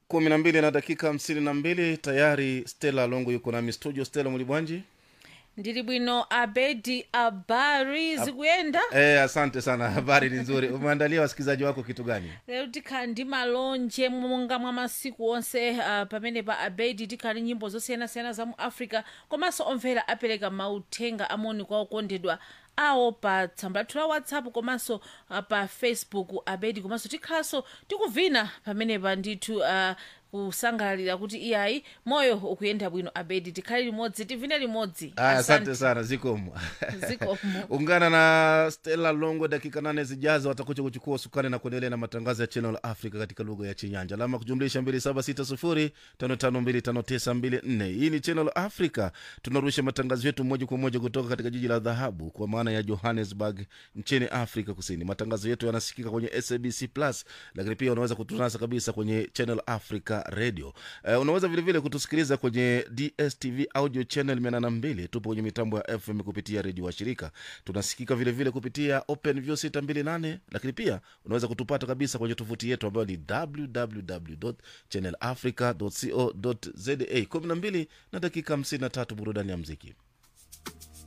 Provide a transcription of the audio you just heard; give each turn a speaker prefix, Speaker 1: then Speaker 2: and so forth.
Speaker 1: kumi na mbili na dakika hamsini na mbili tayari stela longo yuko nami studio stela mulibwanji
Speaker 2: ndili bwino abedi abari zikuyenda
Speaker 1: e, asante sana habari ni nzuri umeandalia wasikilizaji wako kitu gani
Speaker 2: lero tikhala ndi malonje monga mwa masiku onse uh, pamene pa abedi tikhala ndi nyimbo zosiyanasiyana za mu africa komanso omvera apereka mauthenga amoni kwa okondedwa awo pa tsamba lathu la whatsapp komanso uh, pa facebook abedi komanso tikhalanso tikuvina pamenepa ndithu uh, kusangalalira kuti iyayi moyo ukuyenda bwino abedi tikhale limodzi tivine limodzi
Speaker 1: aya asante sana zikomo
Speaker 2: zikomo
Speaker 1: ungana na stela longo dakika nane zijazo watakuja kuchukua usukani na kuendelea na matangazo ya channel africa katika lugha ya chinyanja alama kujumlisha 2760552594 hii ni channel africa tunarusha matangazo yetu moja kwa moja kutoka katika jiji la dhahabu kwa maana ya johannesburg nchini afrika kusini matangazo yetu yanasikika kwenye sabc plus lakini pia unaweza kutunasa kabisa kwenye channel africa radio uh, unaweza vilevile kutusikiliza kwenye dstv audio channel 82 tupo kwenye mitambo ya fm kupitia redio wa shirika tunasikika vilevile vile kupitia openview 628 lakini pia unaweza kutupata kabisa kwenye tovuti yetu ambayo ni www channelafrica co za 12 na dakika 53 burudani ya mziki